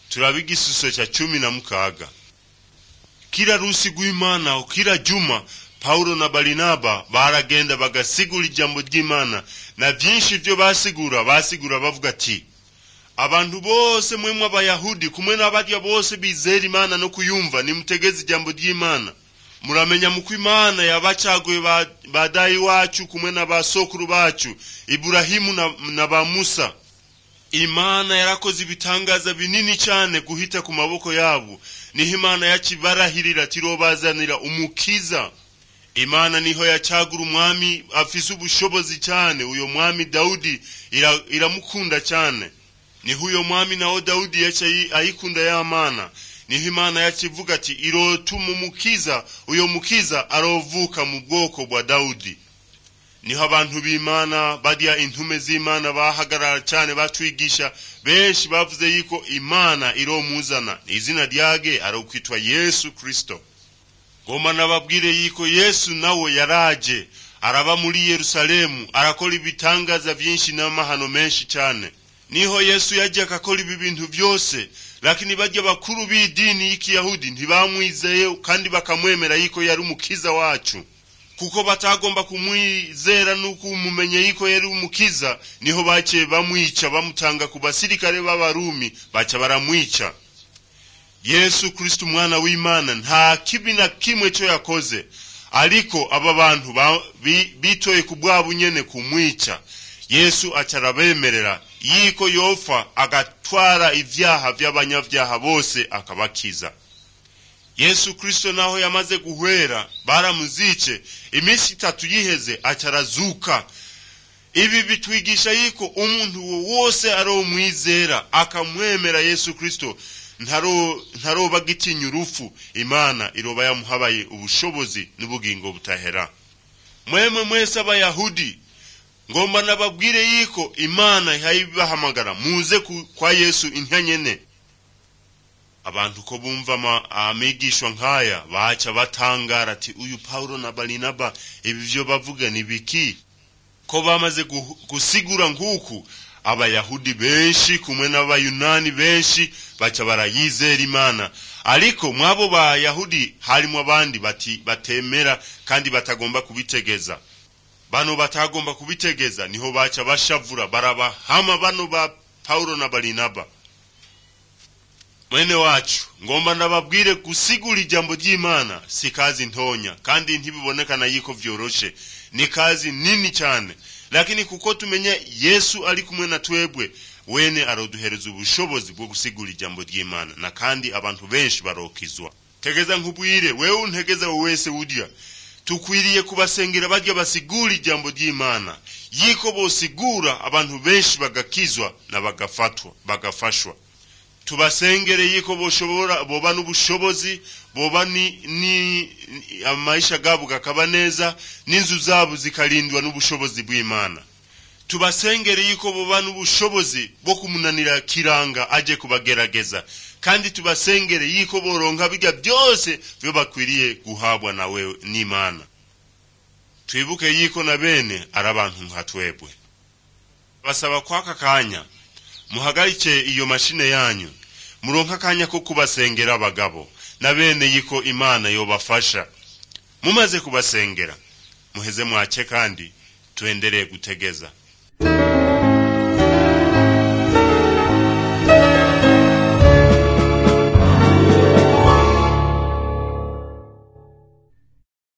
turaba igisuso cya cumi na mukaga kila rusi rw'imana kila juma pawulo na barinaba baragenda bagasigura ijambo ry'imana na byinshi byo basigura basigura bavuga ati abantu bose mwemwe abayahudi kumwe n'abarya bose bizera imana no kuyumva nimutegeze ijambo ry'imana muramenya muko imana yabacaguye ba, ba dayi wacu kumwe na basokuru bacu iburahimu na, na ba musa imana yarakoze ibitangaza binini cyane guhita ku maboko yabo niho imana yakibarahirira tirobazanira umukiza imana niho yacagura umwami afise ubushobozi cyane uyo mwami dawudi ira- iramukunda cyane niho uyo mwami nawo dawudi yaca ayikunda ya mana niho imana yakivuga ati irotuma umukiza uyo mukiza arovuka mu bwoko bwa dawudi niho abantu b'imana barya intume z'imana bahagarara cyane batwigisha benshi bavuze yuko imana iromuzana izina ryage arokwitwa yesu kristo ngoma nababwire yuko yesu nawe yaraje araba muri yerusalemu arakora ibitangaza byinshi n'amahano menshi cyane niho yesu yaje akakora ibi bintu byose lakini barya bakuru b'idini y'ikiyahudi ntibamwizeye kandi bakamwemera yuko yari umukiza wacu kuko batagomba kumwizera n'ukumumenya yuko yari umukiza niho baciye bamwica bamutanga ku basirikare b'abarumi baca baramwica yesu kristo umwana w'imana nta kibi na kimwe cyo yakoze ariko aba bantu ba- bi- bitoye ku bwabo nyene kumwica yesu aca arabemerera yiko yofa agatwara ivyaha vy'abanyavyaha bose akabakiza yesu kristo naho yamaze guhwera baramuzice iminsi itatu yiheze aca arazuka ibi bitwigisha yuko umuntu wo wose aromwizera akamwemera yesu kristo ntaro ntaroba agitinya urupfu imana iroba yamuhabaye ubushobozi n'ubugingo butahera mwemwe mwese abayahudi ngomba nababwire yuko imana ihayibahamagara muze ku- kwa yesu intya nyene abantu ko bumva ama- amigishwa nk'aya baca batangara ati uyu pawulo na barinaba ibi vyo bavuga ni biki ko bamaze gu- gusigura nk'uku abayahudi benshi kumwe n'abayunani benshi baca barayizera imana ariko mwabo bayahudi harimo abandi bati batemera kandi batagomba kubitegeza bano batagomba kubitegeza niho baca bashavura barabahama bano ba pawulo na barinaba mwene wacu ngomba ndababwire gusigura ijambo ry'imana si kazi ntonya kandi ntibibonekana yuko vyoroshe ni kazi nini cyane lakini kuko tumenya yesu ari kumwe na twebwe wene aroduhereza ubushobozi bwo gusigura ijambo ry'imana na kandi abantu benshi barokizwa tegeza nkubwire wewe untegeza wese udya tukwiriye kubasengera barya basigura ijambo ry'imana yiko bosigura abantu benshi bagakizwa na bagafatwa bagafashwa tubasengere yiko boshobora boba n'ubushobozi boba ni, ni amaisha gabo gakaba neza n'inzu zabo zikarindwa n'ubushobozi bw'imana tubasengere yiko boba n'ubushobozi bwo kumunanira kiranga aje kubagerageza kandi tubasengere yiko boronka bijya byose byo bakwiriye guhabwa nawe n'imana twibuke yiko na bene ari abantu nka twebwe basaba kwaka kanya muhagarike iyo mashine yanyu muronka akanya ko kubasengera abagabo na bene yiko imana yobafasha mumaze kubasengera muheze mwace kandi tuendelee gutegeza